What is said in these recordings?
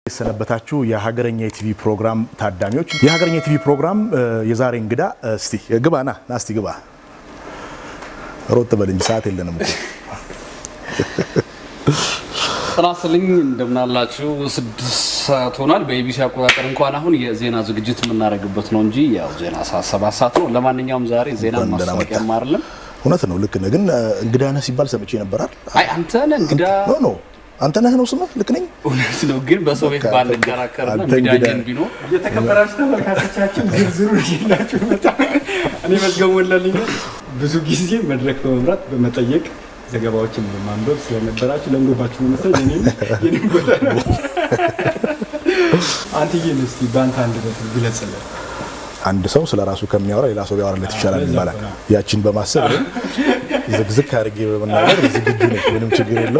የሰነበታችሁ የሀገረኛ የቲቪ ፕሮግራም ታዳሚዎች፣ የሀገረኛ የቲቪ ፕሮግራም የዛሬ እንግዳ እስቲ ግባ ና ና እስቲ ግባ ሮጥ በል እንጂ ሰዓት የለንም እኮ። ጤና ይስጥልኝ እንደምናላችሁ። ስድስት ሰዓት ሆኗል በኢቢሲ አቆጣጠር። እንኳን አሁን የዜና ዝግጅት የምናደርግበት ነው እንጂ ያው ዜና ሰዓት ሰባት ሰዓት ነው። ለማንኛውም ዛሬ ዜና እንኳን ደህና ማስታወቂያ መጣህ። አይደለም። እውነት ነው፣ ልክ ነህ። ግን እንግዳ ነህ ሲባል ሰምቼ ነበራል። አይ አንተ ነህ እንግዳ። ኖ ኖ አንተ ነህ ነው ስምህ? ልክ ነኝ? እውነት ነው፣ ግን በሰው ቤት በቃ ባንከራከርና አንተ እንግዳ እንግዳ ግን ቢኖር የተከበራችሁ ተመልካቾቻችን ዝርዝሩ ይላችሁ መጣ። እኔ መዝገቡ ወላልኝ ብዙ ጊዜ መድረክ በመምራት በመጠየቅ ዘገባዎችን በማንበብ ስለነበራችሁ ለምዶባችሁ ነው መሰለኝ። እኔም የኔም ቦታ ነው። አንትዬን እስቲ በአንተ አንድ በት ግለጽልን። አንድ ሰው ስለ ራሱ ከሚያወራ ሌላ ሰው ቢያወራለት ይሻላል ለዛ ይባላል። ነው። ያችን በማሰብ እኔም ዝግዝግ አድርጌ በመናገር ዝግጁ ነኝ። ምንም ችግር የለው።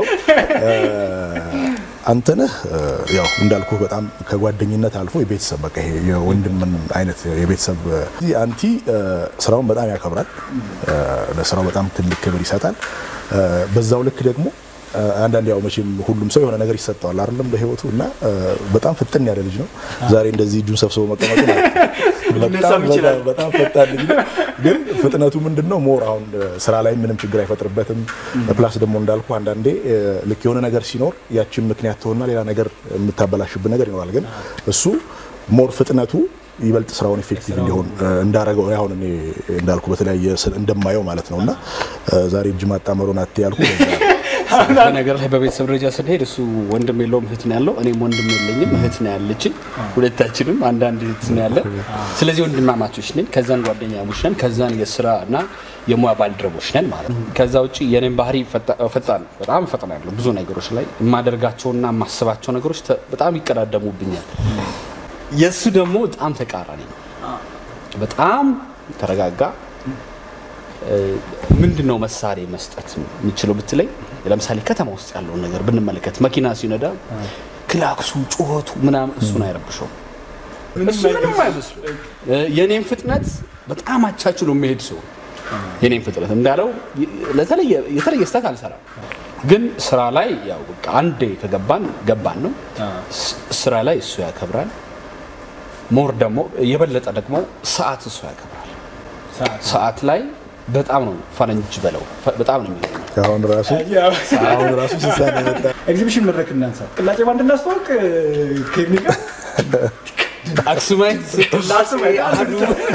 አንተነህ ያው እንዳልኩ በጣም ከጓደኝነት አልፎ የቤተሰብ በቃ ይሄ የወንድም አይነት የቤተሰብ እዚህ አንቲ ስራውን በጣም ያከብራል። ለስራው በጣም ትልቅ ክብር ይሰጣል። በዛው ልክ ደግሞ አንዳንድ ያው መቼም ሁሉም ሰው የሆነ ነገር ይሰጠዋል አይደለም በህይወቱ እና በጣም ፍጥን ያለ ልጅ ነው። ዛሬ እንደዚህ እጁን ሰብስቦ መቀመጡ ማለት ነው። በጣም ሊነሳም ይችላል። በጣም ፈጣን ልጅ ነው። ግን ፍጥነቱ ምንድን ነው ሞር አሁን ስራ ላይ ምንም ችግር አይፈጥርበትም። ፕላስ ደግሞ እንዳልኩ አንዳንዴ ልክ የሆነ ነገር ሲኖር ያችን ምክንያት ትሆንና ሌላ ነገር የምታበላሽብን ነገር ይኖራል። ግን እሱ ሞር ፍጥነቱ ይበልጥ ስራውን ኢፌክቲቭ እንዲሆን እንዳረገው አሁን እኔ እንዳልኩ በተለያየ ስል- እንደማየው ማለት ነው እና ዛሬ እጅ ማጣመሩን አት ያልኩ ለዛ ነው። በነገር ላይ በቤተሰብ ደረጃ ስንሄድ እሱ ወንድም የለውም እህት ነው ያለው። እኔም ወንድም የለኝም እህት ነው ያለችን። ሁለታችንም አንዳንድ እህት ነው ያለ። ስለዚህ ወንድማማቾች ነን። ከዛን ጓደኛሞች ነን። ከዛን የስራ እና የሙያ ባልደረቦች ነን ማለት ነው። ከዛ ውጭ የኔም ባህሪ ፈጣ- ፈጣን በጣም ፈጥናለሁ። ብዙ ነገሮች ላይ የማደርጋቸውና የማስባቸው ነገሮች ተ- በጣም ይቀዳደሙብኛል። የእሱ ደግሞ በጣም ተቃራኒ ነው። በጣም ተረጋጋ ምንድን ነው መሳሪያ መስጠት የምችለው ብትለኝ፣ ለምሳሌ ከተማ ውስጥ ያለውን ነገር ብንመለከት መኪና ሲነዳ ክላክሱ፣ ጩኸቱ ምናምን እሱን አይረብሸውም። እሱ ምንም አይመስሉ። የኔም ፍጥነት በጣም አቻችሎ የሚሄድ ሰው የኔም ፍጥነት እንዳለው ለተለየ የተለየ ስህተት አልሰራም። ግን ስራ ላይ ያው በቃ አንዴ ከገባን ገባን ነው። ስ- ስራ ላይ እሱ ያከብራል። ሞር ደግሞ የበለጠ ደግሞ ሰዓት እሱ ያከብራል። ሰዓት ላይ በጣም ነው ፈረንጅ በለው በጣም ነው የሚገርመው። አሁን ራሱ አሁን ራሱ ሲሳን የመጣ ኤግዚቢሽን መድረክ እናንሳ። ቅላጼ ባንድ እናስተዋውቅ ቴክኒካ አክሱማይት ስላሴ አሐዱ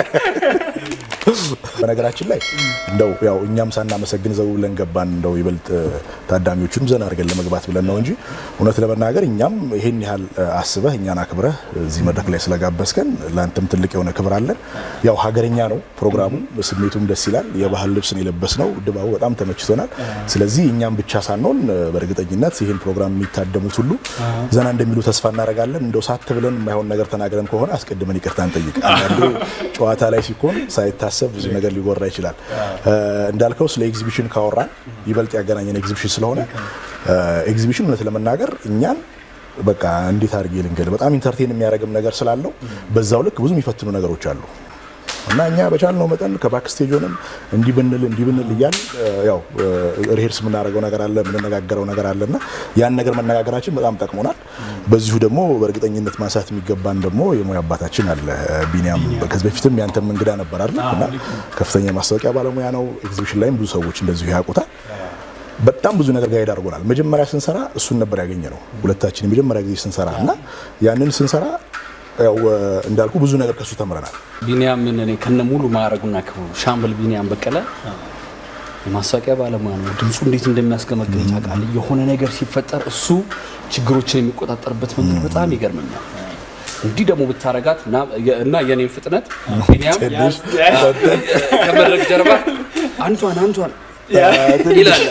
በነገራችን ላይ እንደው ያው እኛም ሳናመሰግን ዘው ብለን ገባን። እንደው ይበልጥ ታዳሚዎቹንም ዘና አድርገን ለመግባት ብለን ነው እንጂ እውነት ለመናገር እኛም ይሄን ያህል አስበህ እኛን አክብረህ እዚህ መድረክ ላይ ስለጋበዝከን ለአንተም ትልቅ የሆነ ክብር አለን። ያው ሀገረኛ ነው ፕሮግራሙ፣ ስሜቱም ደስ ይላል። የባህል ልብስን የለበስ ነው፣ ድባቡ በጣም ተመችቶናል። ስለዚህ እኛም ብቻ ሳንሆን በእርግጠኝነት ይህን ፕሮግራም የሚታደሙት ሁሉ ዘና እንደሚሉ ተስፋ እናደርጋለን። እንደው ሳት ብለን የማይሆን ነገር ተናግረን ከሆነ አስቀድመን ይቅርታ እንጠይቅ። አንዳንዴ ጨዋታ ላይ ሲኮን ሳይታሰብ ብዙ ነገር ሊወራ ይችላል። እንዳልከው ስለ ኤግዚቢሽን ካወራን ይበልጥ ያገናኘን ኤግዚቢሽን ስለሆነ ኤግዚቢሽን እውነት ለመናገር እኛን በቃ እንዴት አድርጌ ልንገድ በጣም ኢንተርቴን የሚያደርግም ነገር ስላለው በዛው ልክ ብዙ የሚፈትኑ ነገሮች አሉ እና እኛ በቻልነው መጠን ከባክስቴጅ ሆነን እንዲህ ብንል እንዲህ ብንል እያል ያው ሪሄርስ የምናደርገው ነገር አለ የምንነጋገረው ነገር አለ እና ያን ነገር መነጋገራችን በጣም ጠቅሞናል። በዚሁ ደግሞ በእርግጠኝነት ማንሳት የሚገባን ደግሞ የሙያ አባታችን አለ ቢኒያም። ከዚህ በፊትም ያንተም እንግዳ ነበር አይደል? እና ከፍተኛ የማስታወቂያ ባለሙያ ነው። ኤግዚቢሽን ላይም ብዙ ሰዎች እንደዚሁ ያውቁታል። በጣም ብዙ ነገር ጋይድ አድርጎናል። መጀመሪያ ስንሰራ እሱን ነበር ያገኘ ነው ሁለታችን የመጀመሪያ ጊዜ ስንሰራ እና ያንን ስንሰራ ያው እንዳልኩ ብዙ ነገር ከሱ ተምረናል። ቢኒያምን እኔ ከነ ሙሉ ማዕረጉና ክብሩ ሻምበል ቢኒያም በቀለ የማስታወቂያ ባለሙያ ነው። ድምፁ እንዴት እንደሚያስገመግም ታውቃለህ። የሆነ ነገር ሲፈጠር እሱ ችግሮችን የሚቆጣጠርበት መንገድ በጣም ይገርመኛል። እንዲህ ደግሞ ብታረጋት እና- እና የኔን ፍጥነት ቢኒያም ትንሽ ከመድረክ ጀርባ አንቷን አንቷን ይላል።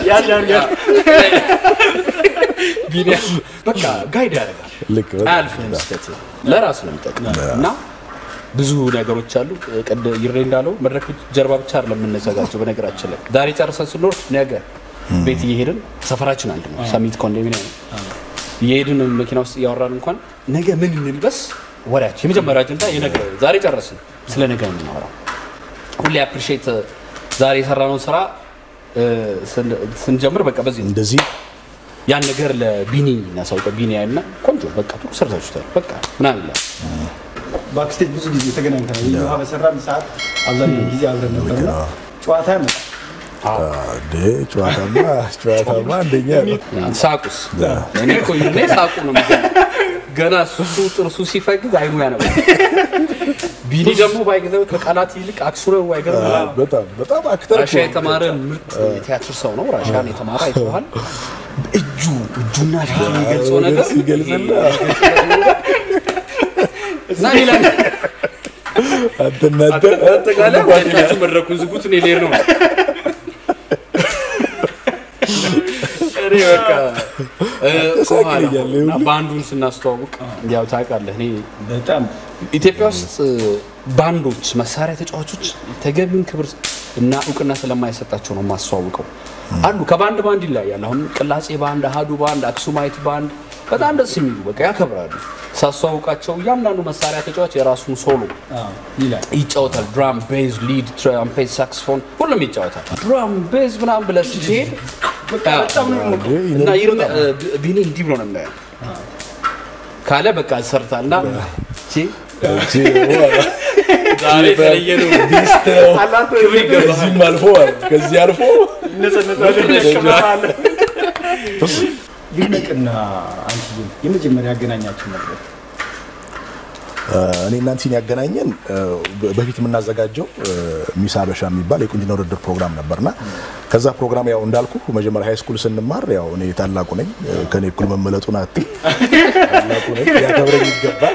ቢኒያም በቃ ጋይድ ያደርጋል። ልክ በጣም አያልፍም ስህተት ለራሱ ነው የሚጠቅም እና ብዙ ነገሮች አሉ። ቅድ ይሬ እንዳለው መድረክ ጀርባ ብቻ አይደለም የምንዘጋጀው። በነገራችን ላይ ዛሬ ጨርሰን ስንኖር ነገ ቤት እየሄድን ሰፈራችን አንድ ነው፣ ሰሚት ኮንዶሚኒየም ነው። እየሄድን መኪና ውስጥ እያወራን እንኳን ነገ ምን እንልበስ ወሬያችን የመጀመሪያ አጀንዳ የነገ ዛሬ ጨረስን፣ ስለ ነገ ነው የምናወራው። ሁሌ አፕሪሼት ዛሬ የሰራነውን ስራ እ፣ ስን- ስንጀምር በቃ በዚህ ነው እንደዚህ ያን ነገር ለቢኒ እናሳውቀው። ቢኒ ያይና ቆንጆ በቃ ጥሩ ሰርታችሁታል በቃ ምናምን ይላል። ባክስቴጅ ብዙ ጊዜ ተገናኝተናል። ይህ ውሃ በሰራን ሰዓት አብዛኛው ጊዜ አብረን ነበርና ጨዋታ ያመጣል። እንዴ ጨዋታማ ጨዋታማ አንደኛ ነው። ሳቁስ እኔ እኮ እኔ ሳቁ ነው የሚገርመው። ገና እሱ ጥርሱ ሲፈግግ አይኑ ያነባል። ቢኒ ደግሞ ባይገዛው ከቃላት ይልቅ አክሱረ አይገርም። በጣም በጣም አክተር ራሻ የተማረ ምርጥ የቲያትር ሰው ነው። ራሻን የተማረ አይተዋል። እጁ እጁና ፊቱ የሚገልጸው ነገር ሲገልጽልህ እና ሌላ አንተናንተ አጠቃላይ ጓደኞቹ መድረኩን ዝጉት፣ እኔ ልሄድ ነው። እኔ በቃ እ፣ ከኋላ ሳቅልኛለህ እና ባንዱን ስናስተዋውቅ ያው ታውቃለህ እኔ በጣም ኢትዮጵያ ውስጥ ባንዶች መሳሪያ ተጫዋቾች ተገቢውን ክብር እና እውቅና ስለማይሰጣቸው ነው የማስተዋውቀው። አሉ ከባንድ ባንድ ይለያያል። አሁን ቅላጼ ባንድ፣ አሃዱ ባንድ፣ አክሱማይት ባንድ በጣም ደስ የሚሉ በቃ ያከብራሉ። ሳስተዋውቃቸው እያንዳንዱ መሳሪያ ተጫዋች የራሱን ሶሎ አዎ ይላል። ይጫወታል። ድራም፣ ቤዝ፣ ሊድ፣ ትራምፔት፣ ሳክስፎን ሁሉም ይጫወታል። ድራም፣ ቤዝ ምናምን ብለህ ስትሄድ እና ይርም ቢኒ እንዲህ ብሎ ነው የሚያየው ካለ በቃ ሰርታልና ቺ ዛሬ የተለየ ነው ክብር ይገባሃል። ከዚህም አልፎ ከዚህ አልፎ ይድነቅና አንቺ የመጀመሪያ ያገናኛችሁ ነበር። እኔ እናንተን ያገናኘን በፊት የምናዘጋጀው ሚስ ሀበሻ የሚባል የቁንጅና ውድድር ፕሮግራም ነበርና ከዛ ፕሮግራም ያው እንዳልኩ መጀመሪያ ሃይ ስኩል ስንማር ያው እኔ ታላቁ ነኝ ከኔ እኩል መመለጡን አት ታላቁ ነኝ ያከብረኝ ይገባል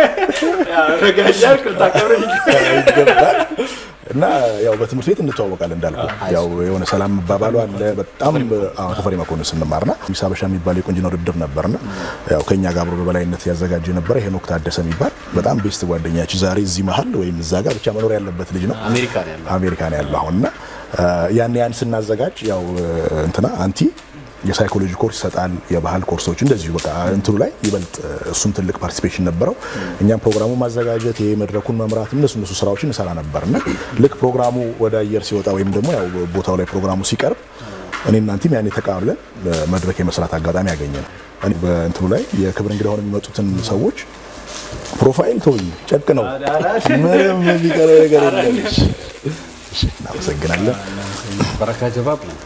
ይገባል እና ያው በትምህርት ቤት እንተዋወቃለን እንዳልኩ ያው የሆነ ሰላም መባባሉ አለ። በጣም አዎ ተፈሪ መኮንን ስንማርና ሚስ ሀበሻ የሚባል የቁንጅና ውድድር ነበርና ያው ከኛ ጋር አብሮ በበላይነት ያዘጋጀ የነበረ ሄኖክ ታደሰ የሚባል በጣም ቤስት ጓደኛችን ዛሬ እዚህ መሀል ወይም እዛ ጋር ብቻ መኖር ያለበት ልጅ ነው። አሜሪካ ነው ያለው። አሜሪካ ነው ያለው አሁን እና ያን ያን ስናዘጋጅ ያው እንትና አንቲ የሳይኮሎጂ ኮርስ ይሰጣል፣ የባህል ኮርሶች እንደዚሁ በቃ እንትኑ ላይ ይበልጥ እሱም ትልቅ ፓርቲሲፔሽን ነበረው። እኛም ፕሮግራሙ ማዘጋጀት ይሄ መድረኩን መምራት እነሱ እነሱ ስራዎችን እንሰራ ነበርና ልክ ፕሮግራሙ ወደ አየር ሲወጣ ወይም ደግሞ ያው ቦታው ላይ ፕሮግራሙ ሲቀርብ እኔ እናንተም ያኔ ተቃብለን መድረክ የመስራት አጋጣሚ ያገኘ ነው። እኔ በእንትኑ ላይ የክብር እንግዳ ሆነው የሚመጡትን ሰዎች ፕሮፋይል ተውኝ ጨቅ ነው፣ ምንም የሚቀረው ነገር የለም። እሺ፣ እናመሰግናለን። በረካ ጀባብ ነው።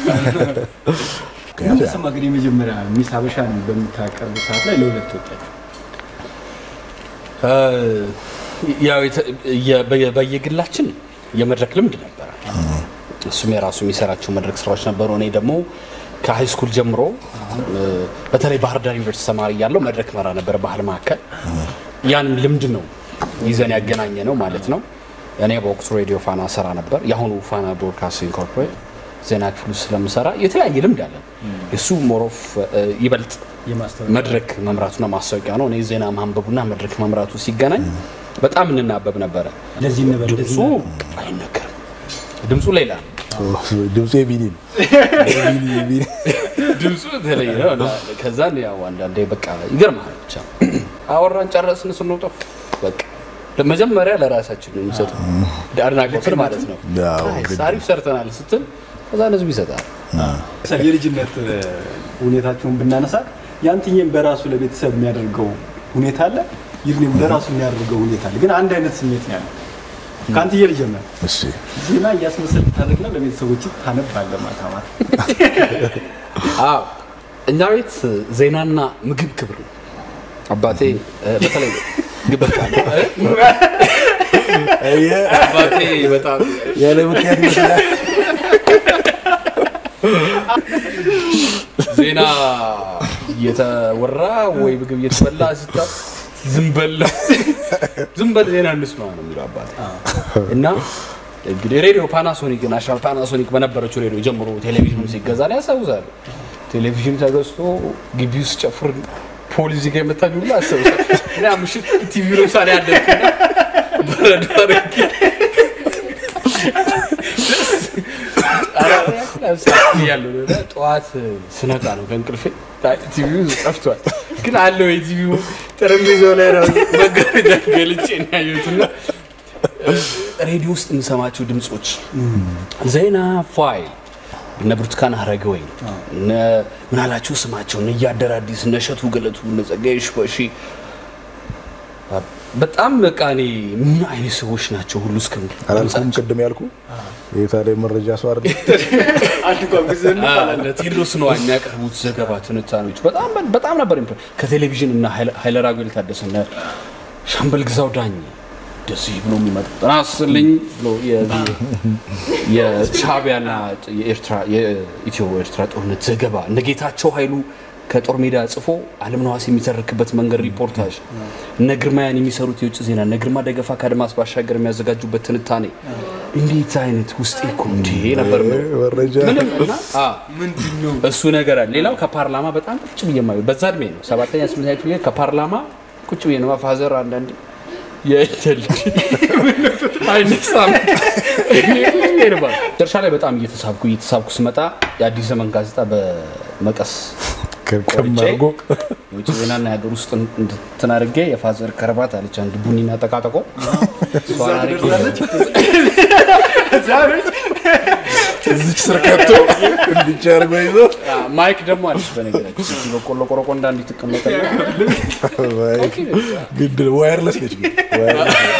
እንደሰማ ግን የመጀመሪያ ሚስ ሀበሻን በምታቀርቡ ሰዓት ላይ ለሁለት ወጣችሁ። ያው የተ- የ- በየ- በየግላችን የመድረክ ልምድ ነበረ። እሱም የራሱ የሚሰራቸው መድረክ ስራዎች ነበሩ። እኔ ደግሞ ከሃይ ስኩል ጀምሮ እ፣ በተለይ ባህር ዳር ዩኒቨርሲቲ ተማሪ እያለሁ መድረክ መራ ነበረ ባህል ማዕከል። ያን ልምድ ነው ይዘን ያገናኘ ነው ማለት ነው። እኔ በወቅቱ ሬዲዮ ፋና ሰራ ነበር። የአሁኑ ፋና ብሮድካስቲንግ ኮርፖሬት ዜና ክፍል ውስጥ ስለምሰራ የተለያየ ልምድ አለን። እሱ ሞሮፍ ይበልጥ የማስታወቂያ መድረክ መምራቱና ማስታወቂያ ነው። እኔ ዜና ማንበቡና መድረክ መምራቱ ሲገናኝ በጣም እንናበብ ነበረ። ለዚህ ነበር ድምፁ አይነገርም። ድምፁ ሌላ ነው። ድምፁ የቢኒ ነው። የቢኒ የቢኒ ድምፁ የተለየ ነው። እና ከዛን ያው አንዳንዴ በቃ ይገርማል። ብቻ አወራን ጨረስን ስንወጣ በቃ መጀመሪያ ለራሳችን ነው የሚሰጠው አድናቆትን ማለት ነው። ያው አይ፣ ግድ አሪፍ ሰርተናል ስትል ከዛ ህዝብ ይሰጣል። የልጅነት ሁኔታችሁን ብናነሳ ያንትዬም በራሱ ለቤተሰብ የሚያደርገው ሁኔታ አለ፣ ይህም ለራሱ የሚያደርገው ሁኔታ አለ። ግን አንድ አይነት ስሜት ነው ያለው። ከአንትዬ ልጀምር። እሺ ዜና እያስመሰልክ ታደርግና ለቤተሰቦች ታነባለህ ማታ ማታ። አዎ እኛ ቤት ዜናና ምግብ ክብር ነው። አባቴ እ፣ በተለይ ግበቃ አባቴ በጣም ያለ ምክንያት ይመስላል። ዜና እየተወራ ወይ ምግብ እየተበላ ስታ ዝም በል ዝም በል ዜና እንስማ ነው የሚለው አባቴ። እና እንግዲህ ሬዲዮ ፓናሶኒክ ናሽናል ፓናሶኒክ በነበረችው ሬዲዮ ጀምሮ ቴሌቪዥኑ ሲገዛ ነው ያስታውሳሉ። ቴሌቪዥን ተገዝቶ ግቢ ውስጥ ጨፍር ፖሊስ ጋር የመታኝ ሁሉ ያስታውሳል። እና ምሽት ቲቪ ነው ሳለ ያደርግና በረዶ አድርጌ ያለው ጠዋት ስነቃ ነው ከእንቅልፌ ቲቪው ጠፍቷል። ግን አለው የቲቪው ጠረጴዛው ላይ ነው መጋረጃ ገልጬ ነው ያየሁትና ሬዲዮ ውስጥ የምሰማቸው ድምፆች ዜና ፋይል እነ ብርቱካን አረጋወይን እነ ምናላቸው ስማቸው እነ እያደር አዲስ እነ እሸቱ ገለቱ እነ ጸጋዬ ሽበሺ በጣም በቃ እኔ ምን አይነት ሰዎች ናቸው ሁሉ እስከ አላልኩም ቅድም ያልኩ የታዲያ መረጃ ሰው አይደል አንድ እንኳን ጊዜ እነ ቴዎድሮስ ነው የሚያቀርቡት ዘገባ ትንታኔዎች በጣም በጣም ነበር ኢምፕረ- ከቴሌቪዥን እና ኃይለ ራጉኤል ታደሰ እነ ሻምበል ግዛው ዳኝ እንደዚህ ብሎ የሚመጣ ጤና ይስጥልኝ ብሎ የዚህ የሻዕቢያና የኤርትራ የኢትዮ ኤርትራ ጦርነት ዘገባ እነ ጌታቸው ኃይሉ ከጦር ሜዳ ጽፎ አለም ነዋስ የሚተርክበት መንገድ ሪፖርታጅ እነ ግርማያን የሚሰሩት የውጭ ዜና እነ ግርማ ደገፋ ከአድማስ ባሻገር የሚያዘጋጁበት ትንታኔ እንዴት አይነት ውስጤ እኮ እንዴ ነበር የምለው። መረጃ ምንም እና አ ምንድን ነው እሱ ነገር አለ። ሌላው ከፓርላማ በጣም ቁጭ ብዬ የማየው በዛ እድሜ ነው ሰባተኛ ስምንተኛ ክፍል ላይ ከፓርላማ ቁጭ ብዬ ነው ፋዘር አንዳንድ የእንትን ልጅ አይነሳም መጨረሻ ላይ በጣም እየተሳብኩ እየተሳብኩ ስመጣ የአዲስ ዘመን ጋዜጣ በመቀስ ከርከም አድርጎ የውጭ ዜናና የሀገር ውስጥ እንትን አድርጌ የፋዘር ከረባት አለች አንድ ቡኒና ጠቃጠቆ እሷን አድርጌ እዚች ስር ከቶ እንዲች አድርጎ ይዞ ማይክ ደግሞ አለች በነገራችን እዚህ በቆሎ ቆረቆንዳ እንዲትቀመጠ ግድ ዋየርለስ ነች ግን ዋየርለስ ነች።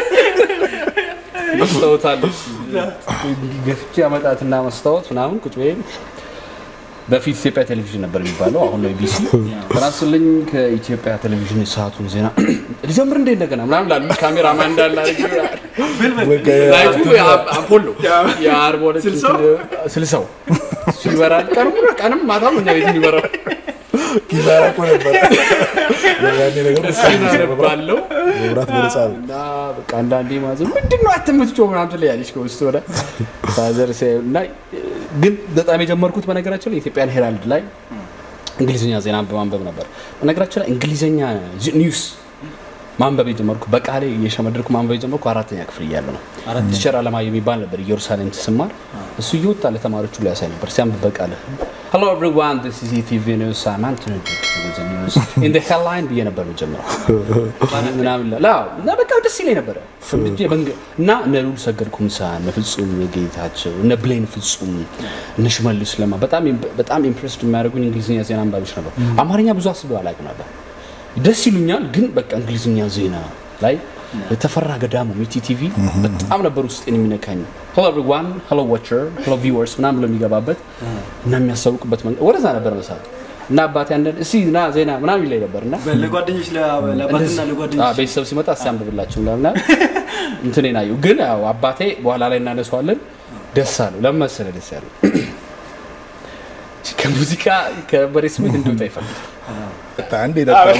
መስታወት አለች ገፍቼ አመጣትና መስታወት ምናምን ቁጭ ብዬ በፊት ኢትዮጵያ ቴሌቪዥን ነበር የሚባለው አሁን ነው ኢቢሲ ትናንስልኝ ከኢትዮጵያ ቴሌቪዥን የሰዓቱን ዜና ልጀምር እንዴ እንደገና ምናምን ላሉ ካሜራማን እንዳለ አድርጌ በቃ ላይቱ አምፖል ነው የአርባ ሁለት ስልሳው እሱ ይበራል ቀንም ቀንም ማታም እኛ ቤት ይበራል ኪሳራ እኮ ነበር። ያኔ ነገር እሱን አነባለሁ መብራት በነፃ ነው። እና በቃ አንዳንዴ ማዘር ምንድን ነው አትምትጮህ ምናምን ትለያለች ከውስጥ ወደ ፋዘር ሲያዩ እና ግን በጣም የጀመርኩት በነገራችን ላይ የኢትዮጵያን ሄራልድ ላይ እንግሊዝኛ ዜና በማንበብ ነበር። በነገራችን ላይ እንግሊዝኛ ኒውስ ማንበብ የጀመርኩ በቃሌ እየሸመደድኩ ማንበብ የጀመርኩ አራተኛ ክፍል እያለ ነው። ቲቸር አለማየሁ የሚባል ነበር ኢየሩሳሌም ትስማር እሱ እየወጣ ለተማሪዎቹ ሊያሳይ ነበር ሲያንብ በቃለ ሄሎ ኤቭሪዋን ዲስ ኢዝ ኢቲቪ ኒውስ አም አንቶኒ ኒውስ ኢን ዘ ሄድላይን ብዬ ነበር መጀመሪያው ምናምን ላ አዎ። እና በቃ ደስ ይለኝ ነበረ ሸምድጄ በንግ- እና እነ ልዑል ሰገድ ኩምሳ እነ ፍጹም ጌታቸው እነ ብሌን ፍጹም እነ ሽመልስ ለማ በጣም በጣም ኢምፕሬስድ የሚያደርጉኝ እንግሊዝኛ ዜና አንባቢዎች ነበር። አማርኛ ብዙ አስበው አላውቅም ነበር። ደስ ይሉኛል፣ ግን በቃ እንግሊዝኛ ዜና ላይ የተፈራ ገዳሙ ሚቲ ቲቪ በጣም ነበር ውስጤን የሚነካኝ። ሄሎ ኤቭሪዋን ሄሎ ዋቸር ሄሎ ቪወርስ ምናምን ብሎ የሚገባበት እና የሚያስታውቅበት መንገድ ወደዛ ነበር መሳት እና አባቴ አንዳንድ እስኪ ና ዜና ምናምን ይለኝ ነበር እና ለጓደኞች ለአባትና አዎ፣ ለጓደኞች ቤተሰብ ሲመጣ እስኪ አንብብላችሁ ምናምን እንትኔን አየሁ። ግን ያው አባቴ በኋላ ላይ እናነሳዋለን ደስ አለው። ለምን መሰለህ ደስ ያለው ከሙዚቃ ከበሬ ስሜት እንዲወጣ ይፈልጋል። አንድ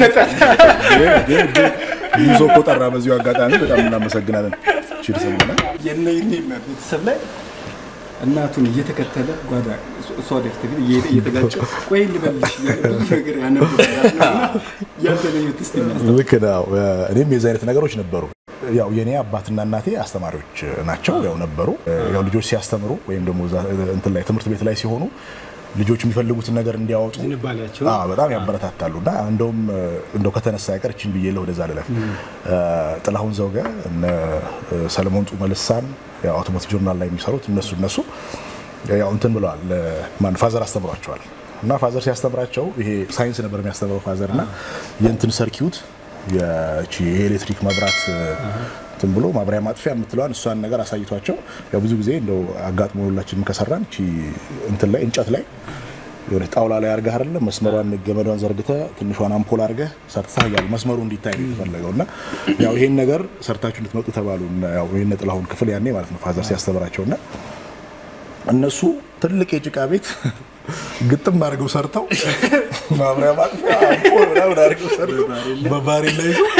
ይዞ እኮ ጠራ። በዚሁ አጋጣሚ በጣም እናመሰግናለን። ቺር ሰምና የነ ይኔና ቤተሰብ ላይ እናቱን እየተከተለ ጓዳ እሷ ወደፊት ግን እየሄደ እየተጋጨ ቆይ ልበልሽ እያለ ብዙ ነገር ያነበራል ያልተለዩት ስ ልክ ነው። እኔም የዚህ አይነት ነገሮች ነበሩ። ያው የኔ አባትና እናቴ አስተማሪዎች ናቸው፣ ያው ነበሩ። ያው ልጆች ሲያስተምሩ ወይም ደግሞ እዛ እንትን ላይ ትምህርት ቤት ላይ ሲሆኑ ልጆች የሚፈልጉትን ነገር እንዲያወጡ ዝንባሌያቸው አዎ በጣም ያበረታታሉ። እና እንደውም እንደው ከተነሳ ያቀር እችን ብዬ ወደዛ ልለፍ። ጥላሁን ዘውገ እነ ሰለሞን ጡመ ልሳን ያው አውቶሞቲቭ ጆርናል ላይ የሚሰሩት እነሱ እነሱ ያው እንትን ብለዋል። ማን ፋዘር አስተምሯቸዋል። እና ፋዘር ሲያስተምራቸው ይሄ ሳይንስ ነበር የሚያስተምረው ፋዘር እና የእንትን ሰርኪዩት የቺ የኤሌክትሪክ መብራት እንትን ብሎ ማብሪያ ማጥፊያ የምትለዋን እሷን ነገር አሳይቷቸው ያው ብዙ ጊዜ እንደው አጋጥሞ ሁላችንም ከሰራን ቺ እንትን ላይ እንጨት ላይ የሆነ ጣውላ ላይ አርገህ አይደለም መስመሯን ገመዷን ዘርግተህ ትንሿን አምፖል አርገህ ሰርተህ ያው መስመሩ እንዲታይ ነው የተፈለገው እና ያው ይሄን ነገር ሰርታችሁ እንድትመጡ ተባሉ። እና ያው ይሄን ጥላሁን ክፍል ያኔ ማለት ነው ፋዘር ሲያስተምራቸው እና እነሱ ትልቅ የጭቃ ቤት ግጥም አድርገው ሰርተው ማብሪያ ማጥፊያ አምፖል ምናምን አድርገው ሰርተው በባሬል ላይ ይዘው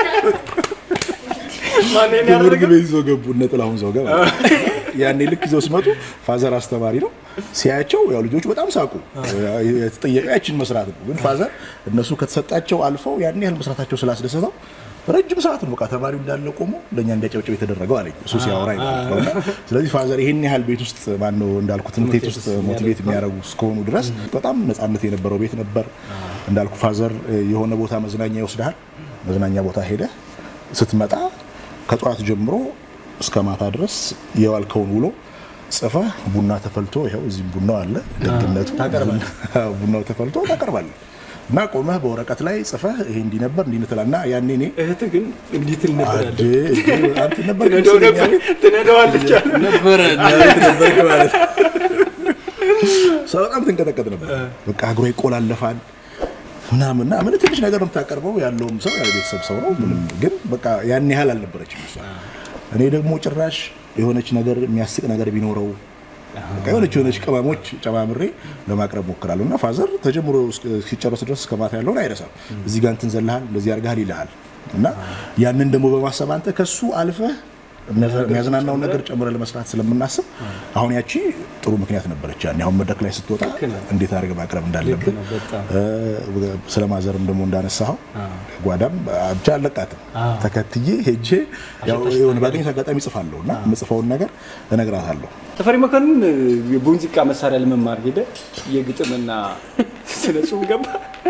ትምህርት ቤት ይዘው ገቡ። እነ ጥላሁን ዘውገ ማለት ነው። ያኔ ልክ ይዘው ሲመጡ ፋዘር አስተማሪ ነው ሲያያቸው፣ ያው ልጆቹ በጣም ሳቁ። የተጠየቀ ያችን መስራት ነው። ግን ፋዘር እነሱ ከተሰጣቸው አልፈው ያን ያህል መስራታቸው ስላስደሰተው ረጅም ሰዓት ነው በቃ ተማሪው እንዳለ ቆሞ ለእኛ እንዲያጨብጭብ የተደረገው አለኝ እሱ ሲያወራኝ ማለት ነው። እና ስለዚህ ፋዘር ይሄን ያህል ቤት ውስጥ ማነው እንዳልኩ ትምህርት ቤት ውስጥ ሞቲቬት የሚያደርጉ እስከሆኑ ድረስ በጣም ነፃነት የነበረው ቤት ነበር። እንዳልኩ ፋዘር የሆነ ቦታ መዝናኛ ይወስድሃል። መዝናኛ ቦታ ሄደህ ስትመጣ ከጠዋት ጀምሮ እስከ ማታ ድረስ የዋልከውን ውሎ ጽፈህ ቡና ተፈልቶ ይኸው እዚህም ቡናው አለ ደግነቱ አዎ፣ ቡናው ተፈልቶ ታቀርባለህ እና ቆመህ በወረቀት ላይ ጽፈህ ይሄ እንዲህ ነበር እንዲህ ትላለህ እና ያኔ እኔ እህት ግን እንዲህ ትል ነበር አለ። አዴ እዴ አንተ ነበር ትነዳው ነበር ትነዳዋለች አለ። ነበረ ነበርክ ማለት ሰው በጣም ትንቀጠቀጥ ነበር። በቃ እግሮ ይቆላለፋል ምናምን እና ምን ትንሽ ነገር ነው የምታቀርበው። ያለውም ሰው ያው ቤተሰብ ሰው ነው ምንም፣ ግን በቃ ያን ያህል አልነበረችም እሷ። እኔ ደግሞ ጭራሽ የሆነች ነገር የሚያስቅ ነገር ቢኖረው በቃ የሆነች የሆነች ቅመሞች ጨማምሬ ለማቅረብ ሞክራለሁ እና ፋዘር ተጀምሮ እስኪጨረስ ድረስ እስከ ማታ ያለውን አይረሳም። እዚህ ጋር እንትን ዘለሃል፣ እንደዚህ አድርገሃል ይልሃል እና ያንን ደግሞ በማሰብ አንተ ከሱ አልፈህ የሚያዝናናውን ነገር ጨምረህ ለመስራት ስለምናስብ አሁን ያቺ ጥሩ ምክንያት ነበረች። ያኔ አሁን መድረክ ላይ ስትወጣ እንዴት አድርገህ ማቅረብ እንዳለብን ነው፣ በጣም። እ፣ ስለ ማዘርም ደግሞ እንዳነሳኸው ጓዳም ብቻ አለቃትም ተከትዬ ሄጄ ያው የሆነ ባገኘት አጋጣሚ ጽፋለሁ እና የምጽፈውን ነገር እነግራታለሁ። ተፈሪ መኮንን የሙዚቃ መሳሪያ ለመማር ሄደ። የግጥምና ስነ ጽሁፍ ገባ።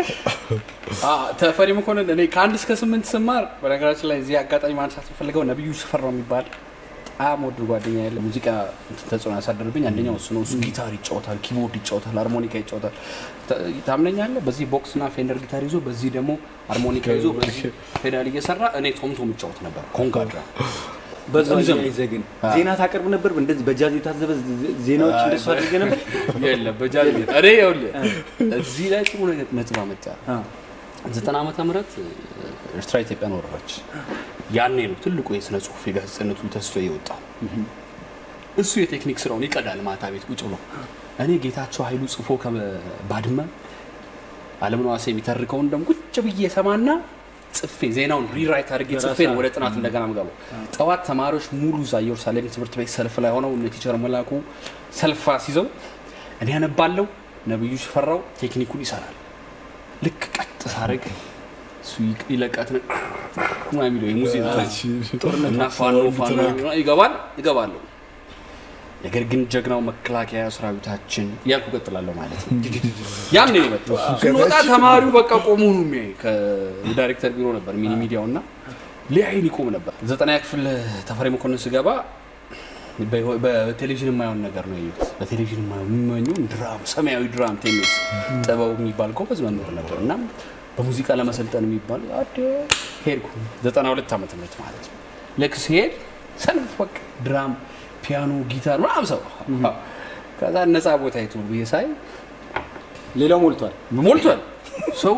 ተፈሪ መኮንን እኔ ከአንድ እስከ ስምንት ስማር በነገራችን ላይ እዚህ አጋጣሚ ማንሳት የምፈልገው ነቢዩ ሽፈራው የሚባል በጣም ወድ ጓደኛ ያለ ሙዚቃ ተጽዕኖ ያሳደርብኝ አንደኛው እሱ ነው። እሱ ጊታር ይጫወታል፣ ኪቦርድ ይጫወታል፣ ሃርሞኒካ ይጫወታል። ታ- ታምነኛለህ? በዚህ ቦክስና ፌንደር ጊታር ይዞ በዚህ ደግሞ ሃርሞኒካ ይዞ በዚህ ፔዳል እየሰራ እኔ ቶምቶም ይጫወት ነበር ኮንጋድራ በዛ ይዘም- ይዘህ ግን ዜና ታቀርብ ነበር። እንደዚህ በጃዝ የታዘበ ዜናዎች እንደሱ አድርገህ ነበር። የለም በጃዝ ቤት እኔ ይኸውልህ እዚህ ላይ ጥሩ ነገር ነጥብ አመጣ። ዘጠና ዓመተ ምህረት ኤርትራ ኢትዮጵያን ወረረች። ያኔ ነው ትልቁ የስነ ጽሁፍ የጋዜጠነቱ ተስቶ የወጣው። እሱ የቴክኒክ ስራውን ይቀዳል ማታ ቤት ቁጭ ብሎ። እኔ ጌታቸው ኃይሉ ጽፎ ከባድመ አለምነህ ዋሴ የሚተርከውን ደግሞ ቁጭ ብዬ ሰማና ጽፌ ዜናውን ሪራይት አድርጌ ጽፌ ነው ወደ ጥናት እንደገና ምገባው። ጠዋት ተማሪዎች ሙሉ እዛ ኢየሩሳሌም ትምህርት ቤት ሰልፍ ላይ ሆነው እነ ቲቸር መላኩ ሰልፍ አስይዘው እኔ ያነባለው ነብዩ ሽፈራው ቴክኒኩን ይሰራል። ልክ ቀጥ ሳረግ እሱ ይቅ- ይለቃትን ማ የሚለው የሙዚቃ እና ፋኖ ፋኖ ይገባል ይገባለሁ። ነገር ግን ጀግናው መከላከያ ሰራዊታችን እያልኩ ቀጥላለሁ ማለት ነው። ያን ነው የመጣው። ስንወጣ ተማሪው በቃ ቆሞ ነው የሚያይ። ከዳይሬክተር ቢሮ ነበር ሚኒ ሚዲያው እና ሊያይን ይቆም ነበር። ዘጠና ክፍል ተፈሪ መኮንን ስገባ በህይወ- በቴሌቪዥን የማየውን ነገር ነው ያየሁት። በቴሌቪዥን የማየው የሚመኘው ድራም፣ ሰማያዊ ድራም ቴኒስ ጥበቡ የሚባል ጎበዝ መምህር ነበር እና በሙዚቃ ለመሰልጠን የሚባል አደ ሄድኩ። ዘጠና ሁለት ዓመተ ምህረት ማለት ነው። ልክ ሲሄድ ሰልፍ በቃ ድራም፣ ፒያኖ፣ ጊታር ምናምን ሰው ከዛ ነፃ ቦታ የቱ ብዬ ሳይ ሌላው ሞልቷል። ሞልቷል ሰው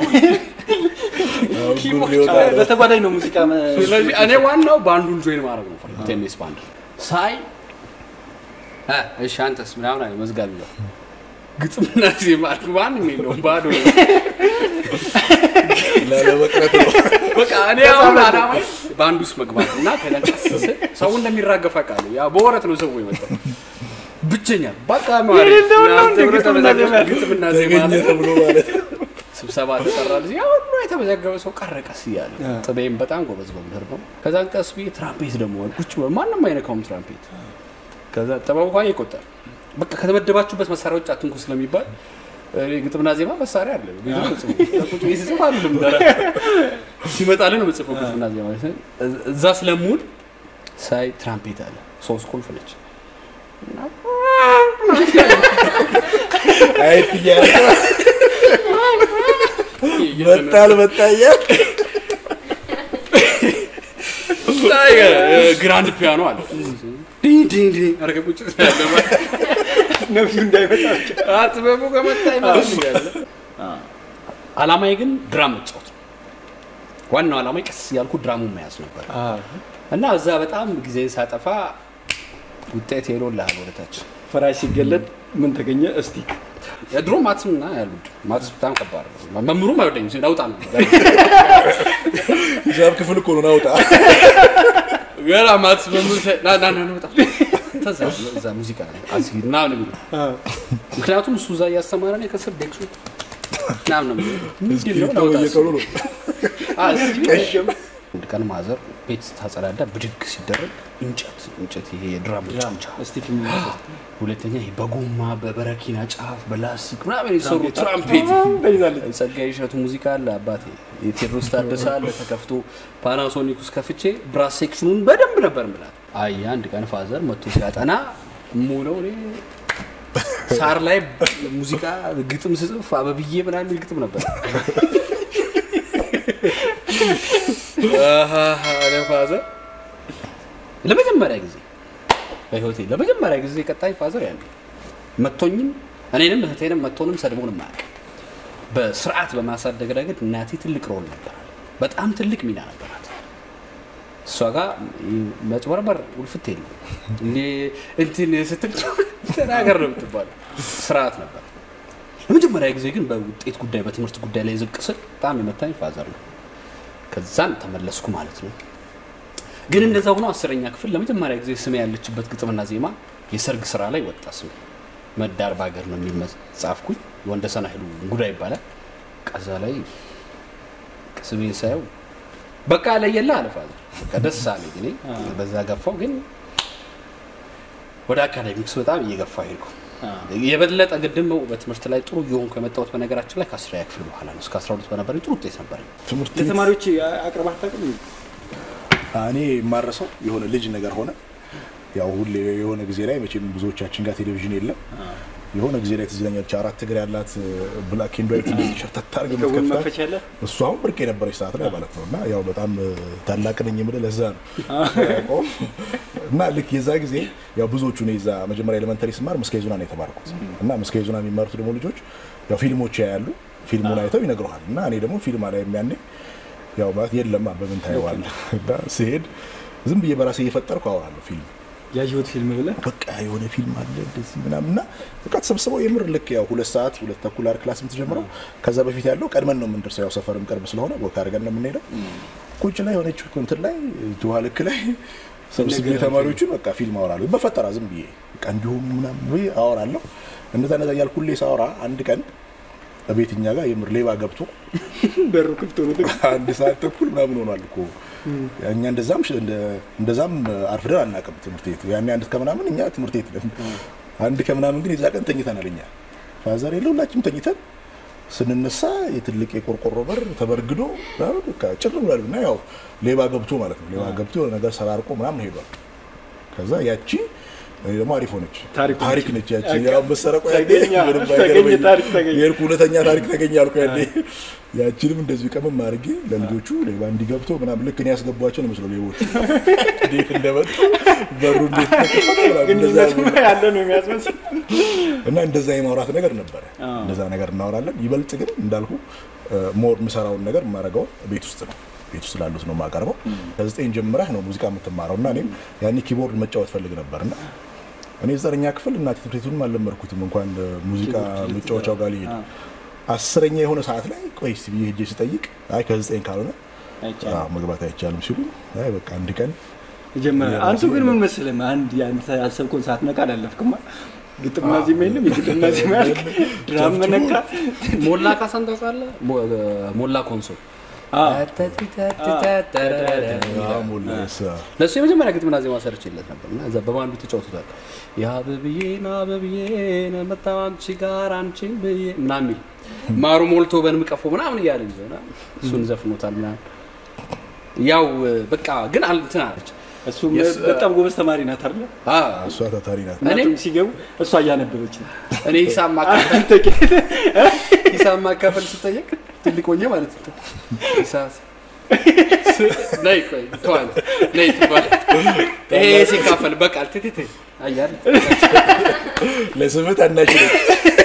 በተጓዳኝ ነው ሙዚቃ መ- ስለዚህ እኔ ዋናው ባንዱን ጆይን ማድረግ ነው ፈልግ ቴኒስ ባንድ ሳይ እ እሺ አንተስ ምናምን አለ መዝጋቢ ነው ግጥምና ዜማ አልኩ ማንም የለውም ባዶ ነው። በቃ እኔ አሁን አላማዬ ባንድ ውስጥ መግባት እና ከለንቀስ ስል ሰው እንደሚራገፍ አውቃለሁ ያ በወረት ነው ሰው የመጣው ብቸኛ በቃ ማሪ ግጥምና ዜማ አለ። ተብሎ ማለት ስብሰባ ተጠራ ጊዜ አሁን ነው የተመዘገበ ሰው ቀረ ቀስ እያለ ጥቤም በጣም ጎበዝ መምህር ነው። ከዛን ቀስ ብዬ ትራምፔት ደግሞ ቁጭ ብሎ ማንም አይነካውም ትራምፔት። ከዛ ጥበቡ እንኳን ይቆጠር በቃ ከተመደባችሁበት መሳሪያ ውጭ አትንኩ ስለሚባል እኔ ግጥምና ዜማ መሳሪያ አለ ቤት ነው ጽፎ ቁጭ ብዬ ስጽፍ አልልም ደረ ሲመጣልን ነው የምጽፈው ግጥምና ዜማ እዛ ስለምውል ሳይ ትራምፔት አለ ሶስት ቁልፍ ነች እና አየት እያለ መጣል መጣ እያለ ታይ ግራንድ ፒያኖ አለ ዲ ዲ ዲ አረገ ቁጭ ያለ ነብዩ እንዳይመጣ አጥበቡ ከመጣ ይመጣል እያለ አላማዬ ግን ድራም መጫወት ነው። ዋናው አላማዬ ቀስ ያልኩ ድራሙን መያዝ ነበር እና እዛ በጣም ጊዜን ሳጠፋ ውጤት ሄዶልሃል ወደታች። ፈራሽ ሲገለጥ ምን ተገኘ? እስቲ የድሮ ማትስና ያሉት ማትስ በጣም ከባድ ነው። መምህሩም አይወደኝም ሲል አውጣ ነው ሂሳብ ክፍል እኮ ነው ናውጣ ገና ማትስ መምህር ሲል ና ና ና ና ውጣ ተዛ እዛ ሙዚቃ ላይ አስጊ ምናምን የሚሉ ምክንያቱም እሱ እዛ እያስተማረ ነው ከስር ዴክሱ ምናምን ነው የሚለው። ምንድን ነው ላውጣ በየቀኑ ነው አንድ ቀን ማዘር ቤት ስታጸዳዳ ብድግ ሲደረግ እንጨት እንጨት ይሄ የድራም መጫወቻ እስቲ ሁለተኛ ይሄ በጎማ በበረኪና ጫፍ በላስቲክ ምናምን የተሰሩ ትራምፔት ተይዛለች። ጸጋዬ እሸቱ ሙዚቃ አለ አባቴ የቴዎድሮስ ታደሰ አለ ተከፍቶ ፓናሶኒክ ውስጥ ከፍቼ ብራስ ሴክሽኑን በደንብ ነበር ምላት አይ አንድ ቀን ፋዘር መጥቶ ሲያጠና ሙለው እኔ ሳር ላይ ሙዚቃ ግጥም ስጽፍ አበብዬ ምናምን የሚል ግጥም ነበር። ፋዘር ለመጀመሪያ ጊዜ በህይወቴ ለመጀመሪያ ጊዜ ቀጣይ ፋዘር ያለ መቶኝም እኔንም እህቴንም መቶንም ሰድቦንም አያውቅም። በስርዓት በማሳደግ ረገድ እናቴ ትልቅ ሮል ነበራል። በጣም ትልቅ ሚና ነበራት። እሷ ጋር መጭበርበር ውልፍት የለም። እኔ እንትን ስትል ተናገር ነው የምትባለው። ስርዓት ነበር። ለመጀመሪያ ጊዜ ግን በውጤት ጉዳይ በትምህርት ጉዳይ ላይ ዝቅ ስል በጣም የመታኝ ፋዘር ነው። ከዛን ተመለስኩ ማለት ነው። ግን እንደዛ ሆኖ አስረኛ ክፍል ለመጀመሪያ ጊዜ ስሜ ያለችበት ግጥምና ዜማ የሰርግ ስራ ላይ ወጣ። ስሜ መዳር በሀገር ነው የሚል ጻፍኩኝ። ወንደሰን ኃይሉ እንጉዳ ይባላል። ከዛ ላይ ስሜን ሳየው በቃ ለየላ አለ ፋዘር። በቃ ደስ አለኝ። እኔ በዛ ገፋው። ግን ወደ አካዳሚክስ በጣም እየገፋ ሄድኩ። የበለጠ ግድም በትምህርት ላይ ጥሩ እየሆንኩ የመጣሁት በነገራችን ላይ ከአስረኛ ክፍል በኋላ ነው። እስከ አስራ ሁለት በነበረኝ ጥሩ ውጤት ነበረኝ። ትምህርት ቤት ለተማሪዎች አቅርባህ ታውቅም? እኔ የማረሰው የሆነ ልጅ ነገር ሆነ። ያው ሁሌ የሆነ ጊዜ ላይ መቼም ብዙዎቻችን ጋር ቴሌቪዥን የለም። የሆነ ጊዜ ላይ ትዝ ይለኛል አራት እግር ያላት ብላክ ኤንድ ዋይት እንደዚህ ሸርተት አድርገህ ከጎን የምትከፍታት መክፈቻ አለ? እሱ አሁን ብርቅ የነበረች ሰዓት ላይ ማለት ነው። እና ያው በጣም ታላቅ ነኝ የምልህ ለዛ ነው ያውቀውም። እና ልክ የዛ ጊዜ ያው ብዙዎቹ እኔ እዛ መጀመሪያ ኤሌመንተሪ ስማር ምስካየ ኅዙናን ነው የተማርኩት እና ምስካየ ኅዙናን የሚማሩት ደግሞ ልጆች ያው ፊልሞች ያያሉ። ፊልሙን አይተው ይነግረዋል። እና እኔ ደግሞ ፊልም ላይ የሚያኔ ያው ማለት የለም በምን ታየዋለህ። እና ስሄድ ዝም ብዬ በራሴ እየፈጠርኩ አወራለሁ ፊልም ያየሁት ፊልም ብለህ በቃ የሆነ ፊልም አለ እንደዚህ ምናምን እና በቃ ተሰብስበው የምር ልክ ያው ሁለት ሰዓት ሁለት ተኩል አር ክላስ የምትጀምረው ከዛ በፊት ያለው ቀድመን ነው የምንደርሰው። ያው ሰፈርም ቅርብ ስለሆነ ወክ አድርገን ነው የምንሄደው። ቁጭ ላይ የሆነች እንትን ላይ ውሃ ልክ ላይ ሰብስቤ ተማሪዎቹን በቃ ፊልም አወራለሁ በፈጠራ ዝም ብዬ በቃ እንዲሁም ምናምን ብዬ አወራለሁ። እንደዛ እንደዛ እያልኩ ሁሌ ሳወራ አንድ ቀን ቤትኛ ጋር የምር ሌባ ገብቶ በሩ ክፍት ሆኖ አንድ ሰዓት ተኩል ምናምን ሆኗል እኮ እኛ እንደዛም ሽ- እንደ- እንደዛም አርፍደን አናውቅም ትምህርት ቤት ያኔ አንድ ከምናምን እኛ ትምህርት ቤት ነን አንድ ከምናምን ግን የዛ ቀን ተኝተናል እኛ ፋዘር የለ ሁላችንም ተኝተን ስንነሳ የትልቅ የቆርቆሮ በር ተበርግዶ ምናምን በቃ ጭር ብሏል እና ያው ሌባ ገብቶ ማለት ነው ሌባ ገብቶ የሆነ ነገር ሰራርቆ ምናምን ሄዷል ከዛ ያቺ እኔ ደግሞ አሪፍ ሆነች ታሪክ ታሪክ ነች ያቺ በቃ ያው መሰረቁ ያኔ ተገኘ፣ ምንም ተገኘ፣ አይገርመኝም። ታሪክ ተገኘ። የሄድኩ ሁለተኛ ታሪክ ተገኘ አልኩ ያኔ ያቺንም እንደዚሁ ቀመም አድርጌ ለልጆቹ ሌባ እንዲገብቶ ምናምን ልክ እኔ ያስገቧቸው ነው መስለው ሌቦቹ እንዴት እንደመጡ በሩ እንዴት ተከፈተ ምናምን እንደዛ ግንኙነቱ ያለ ነው የሚያስመስል እና እንደዛ የማውራት ነገር ነበረ። እንደዛ ነገር እናወራለን። ይበልጥ ግን እንዳልኩ ሞር የምሰራውን ነገር የማደርገው ቤት ውስጥ ነው። ቤት ውስጥ ላሉት ነው የማቀርበው። ከዘጠኝ ጀምረህ ነው ሙዚቃ የምትማረው እና እኔም ያኔ ኪቦርድ መጫወት ፈልግ ነበር እና እኔ ዘጠነኛ ክፍል እናቴ ትምህርት ቤቱንም አልለመድኩትም እንኳን ሙዚቃ መጫወቻው ጋር ሊሄድ አስረኛ የሆነ ሰዓት ላይ ቆይ እስቲ ብዬ ሄጄ ስጠይቅ አይ ከዘጠኝ ካልሆነ አይቻልም። አዎ፣ መግባት አይቻልም ሲሉ አይ በቃ አንድ ቀን ጀመረ። አንቱ ግን ምን መሰለህ አንድ የአንተ ያሰብከውን ሳትነካ አላለፍክማ። ግጥምና ዜማ የለም፣ የግጥምና ዜማ ያልክ ድራም መነካ። ሞላ ካሳን ታውቃለህ? ሞ- ሞላ ኮንሶ አዎ። አዎ፣ ሞላ የሳ ለእሱ የመጀመሪያ ግጥምና ዜማ ሰርቼለት ነበር እና እዛ በባንዱ ተጫውቶታል። የአበብዬን አበብዬን መጣሁ አንቺ ጋር አንቺን ብዬ ምናምን የሚል ማሩ ሞልቶ በንም ቀፎ ምናምን እያለ ይዘና እሱን ዘፍኖታል ምናምን ያው በቃ ግን አል- እንትን አለች እሱ በጣም ጎበዝ ተማሪ ናት አይደል? አዎ፣ እሷ ታታሪ ናት። እኔም እናቱም ሲገቡ እሷ እያነበበች ነው። እኔ ሂሳብ ማካፈል አንተ ግን ሂሳብ ማካፈል ስጠየቅ ትልቅ ሆኜ ማለት ነው ሂሳብ ነይ ቆይ ተዋል ነይ ትባል ይሄ ሲካፈል በቃል ትትት አያል ለስምት አናችል